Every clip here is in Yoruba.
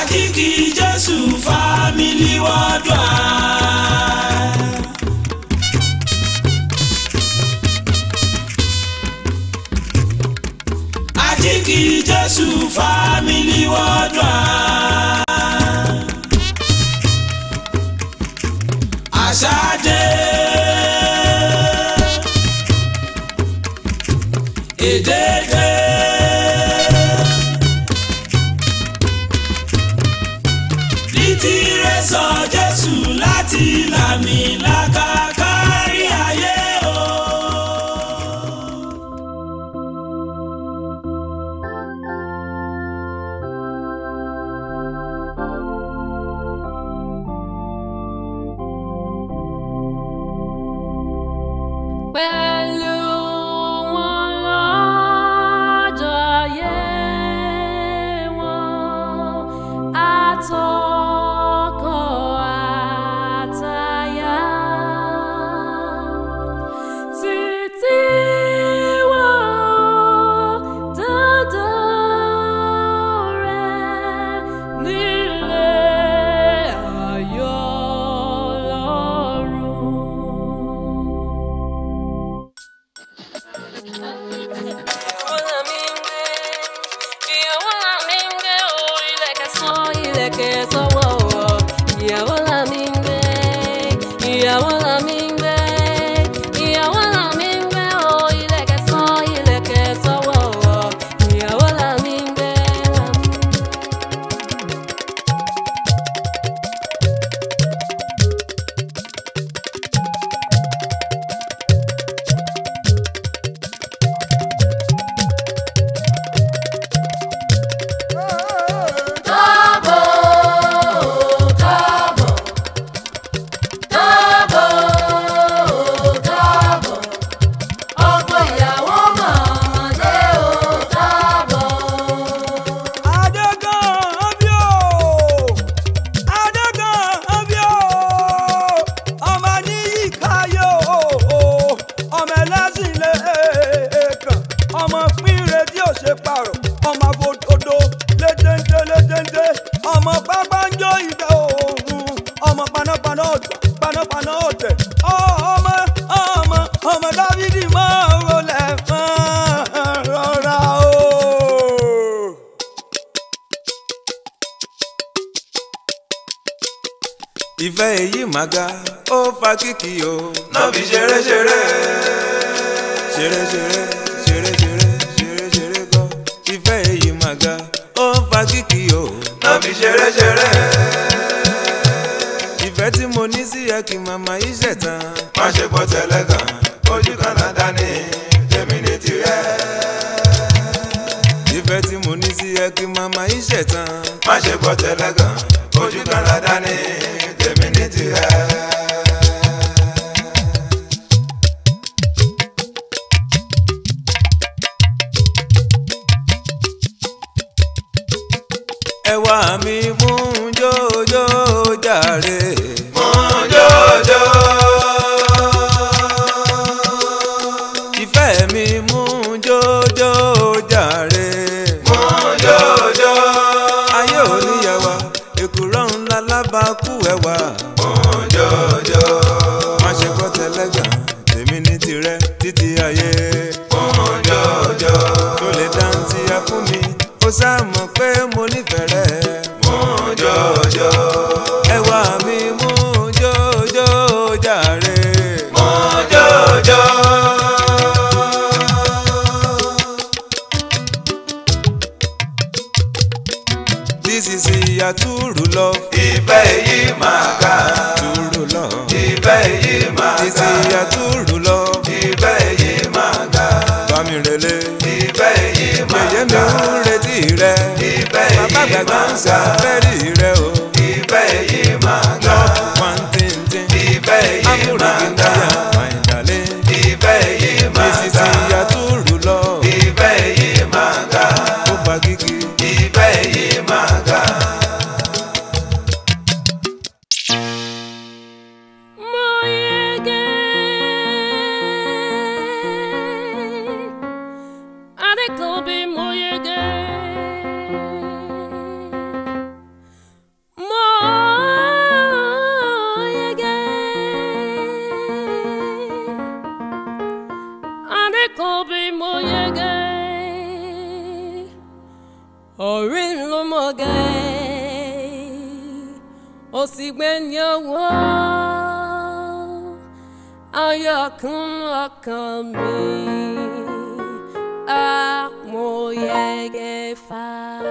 Àjíkì Jésù Family Worldwide. Àjíkì Jésù Family Worldwide. Àṣàdé. Èdèdè. Nítìrẹ sọ Jésù láti làmìlaka kárí ayé o. Pẹ̀lú wọn lọ́jọ́ ayé wọn, àtọkọ àtaya. Títí wọn dandan rẹ̀ nílé ayọ̀ lọ́run. Ìyàwó la mi ń gbé, ìyàwó la mi ń gbé o, ìlẹ̀kẹ̀ sọ, ìlẹ̀kẹ̀ sọ́wọ́ o. Ìyàwó la mi ń gbé, ìyàwó la mi ń gbé, ìyàwó la mi ń gbé o, ìlẹ̀kẹ̀ sọ, ìlẹ̀kẹ̀ sọ́wọ́ o. Ìyàwó la mi ń gbé, la mi ń gbé. Káàbọ̀, káàbọ̀, káàbọ̀, káàbọ̀. Ọkọ ìyàwó màmá dé o, káàbọ̀. Adégan bí o, Adégan bí o, ọmọ níyì káyé o, ọmọ ẹlẹ́sìn lè kàn, ọmọ pínre tí ò ṣe pààrọ̀, ọmọ àfòdodo létéńté létéńté, ọmọ pápánjọ ìdá òòrùn, ọmọ panápaná ọ̀tọ̀, panápaná ọ̀tẹ̀, ọmọ ọmọ ọmọ Dávídì máa ń rolẹ̀ máa rọra o. ìfẹ́ èyí mà ga ó fa kíkì o. náà fi ṣeré ṣeré. ṣeré ṣeré ṣeré ṣeré ṣeré ṣeré kọ́. ìfẹ́ èyí mà ga ó fa kíkì o. náà fi ṣeré ṣeré. ìfẹ́ tí mo ní sí ẹ kì màmá yìí ṣẹ̀tàn. má ṣe bọ́ tẹ́lẹ̀ kan ojú kan náà dání tèmi ní tirẹ̀. ìfẹ́ tí mo ní sí ẹ kì màmá yìí ṣẹ̀tàn. má ṣe bọ́ tẹ́lẹ̀ kan ojú kan náà dání tèmi ní tirẹ̀. ẹwà mi mú jójó jàre. Mọ́jọ́jọ́. ìfẹ́ mi mú jójó jàre. Mọ́jọ́jọ́. ayé ò níyàwó èkùrọ́ ńlá lábàákú ẹwà. Mọ́jọ́jọ́. má ṣe gbọ́ tẹlẹ́gàn tèmi ní tirẹ̀ títí ayé. Mọ́jọ́jọ́. tó lè dáńtí ya fún mi ó sáà mọ̀ pé mo nífẹ̀ẹ́ rẹ̀. Mọ́jọ́jọ́. ẹwà mi mú jójó jàre. Mọ́jọ́jọ́. this is ìyá túrú lọ. Ìfẹ́ yìí máa ga. túrú lọ. Ìfẹ́ yìí máa this ga. is ìyá túrú lọ. Ìfẹ́ yìí máa ga. bámi relé. Ìfẹ́ yìí máa yèyé mi ga. ń retí rẹ. Ìfẹ́ bàbá yìí gbàgbà máa ń ga. sàfẹ́rì rẹ o. Ìfẹ́ yìí máa ga. love one thing thing. Ìfẹ́ yìí máa amúrègbè ga. náyà my darling. Ìfẹ́ yìí máa this is ga. ìyá túrú lọ. Ìfẹ́ yìí máa ga. ó fa kíkì. Ìfẹ́ yìí máa ga. Mo yege. Adekobi mo yege. bí mo yege orí ló mọ̀ gẹ́ ó sì gbé ní owó ayọ̀kún ọkàn mi á mo yege fà.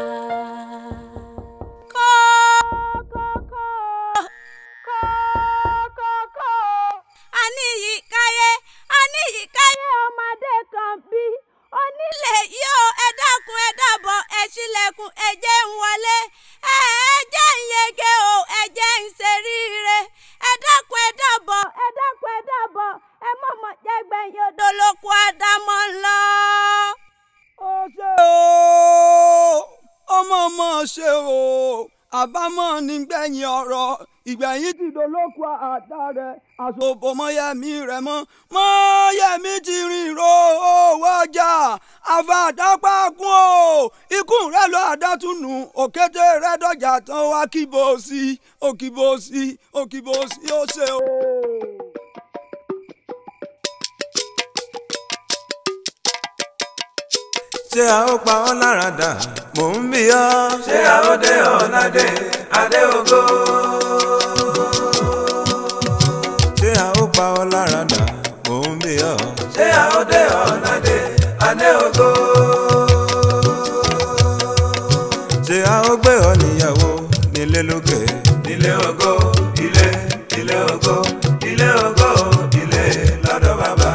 aníyíkáyé aníyíkáyé ọmọdé kan bí onílé yóò ẹ dákun ẹ dábọ̀ ẹ ṣílẹ̀kùn ẹ jẹ́ ń wọlé ẹ ẹ jẹ́ ń yege o ẹ jẹ́ ń ṣeríire ẹ dákun ẹ dábọ̀ ẹ dákun ẹ dábọ̀ ẹ mọ̀mọ́ jẹ́gbẹ̀yìn odò lóko àdámọ́ ńlọ. ó ṣe o ọmọ ọmọ ṣe o àbámọ̀ nígbẹ̀yìn ọ̀rọ̀ ìgbẹ̀yìn ti dolóko àdá rẹ̀ àsopọ̀ mọ́yẹ̀mí rẹ̀ mọ́ mọ́yẹ̀mí ti rìn ro owó ọjà àfàdápákún o ikú rẹ̀ lọ àdátúnú òkété rẹ̀ dọ̀jà tán wá kíbo sí òkìbo sí òkìbo sí ó ṣe o. ṣé a ó pa ọ́ lára dà mò ń bí ọ́. ṣé àódé ọ̀nàdé adé ògo. ṣé a ó pa ọ́ lára dà mò ń bí ọ́. ṣé àódé ọ̀nàdé adé ògo. ṣé a ó gbé ọ níyàwó nílé lókè. ilé ògo ilé ilé ògo ilé ògo ilé lọ́dọ̀ bàbá.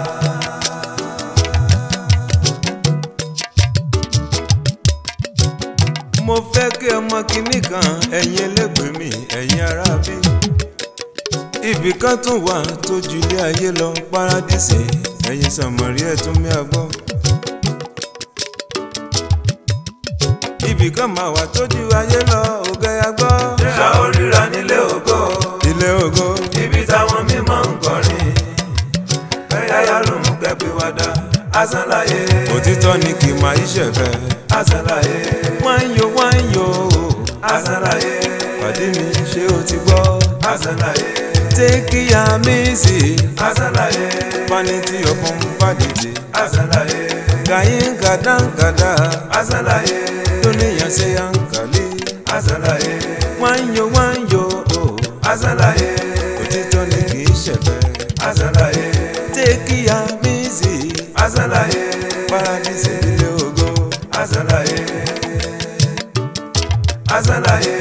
mo fẹ́ kí ọmọ kìíní kan ẹ̀yin ẹlẹ́gbẹ̀ẹ́ mi ẹ̀yin ará bí. ibì kan tún wà tó ju ilé ayé lọ paradíṣe ẹ̀yin sàmọ̀rí ẹ̀ tún mí àgbọ́. ibì kan máa wà tó ju ayé lọ ògẹ́ àgbọ́. ṣé a ó ríra nílé ògo. ilé ògo ibi táwọn mímọ́ ń kọrin. bẹ́ẹ̀ yá ló mú kẹ́pẹ́ wá dá. asán láyé. òtítọ́ ni kì í máa yíṣẹ́ fẹ́. asán láyé. wọ́n ń yo wọ́n ń yo asán láyé. pàdé mi ṣé o ti gbọ́. asán láyé. take am easy asán láyé. vanity upon vanity. asán láyé. gayin gàdángàdá asán láyé. dúníyàn ṣe yankali. asán láyé. wọ́n ń yo wọ́n ń yo asán láyé. òtítọ́ ni kì í ṣẹ̀fẹ̀. asán láyé. take am easy asán láyé. paradise ilé ògo. asán láyé. asán láyé.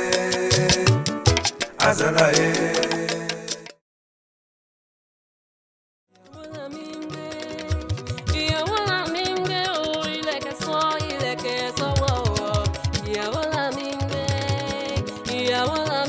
asán láyé. ìyàwó là mí ń gbé o ilẹ̀kẹ̀ sọ ilẹ̀kẹ̀ sọ́wọ́ o ìyàwó là mí ń gbé ìyàwó là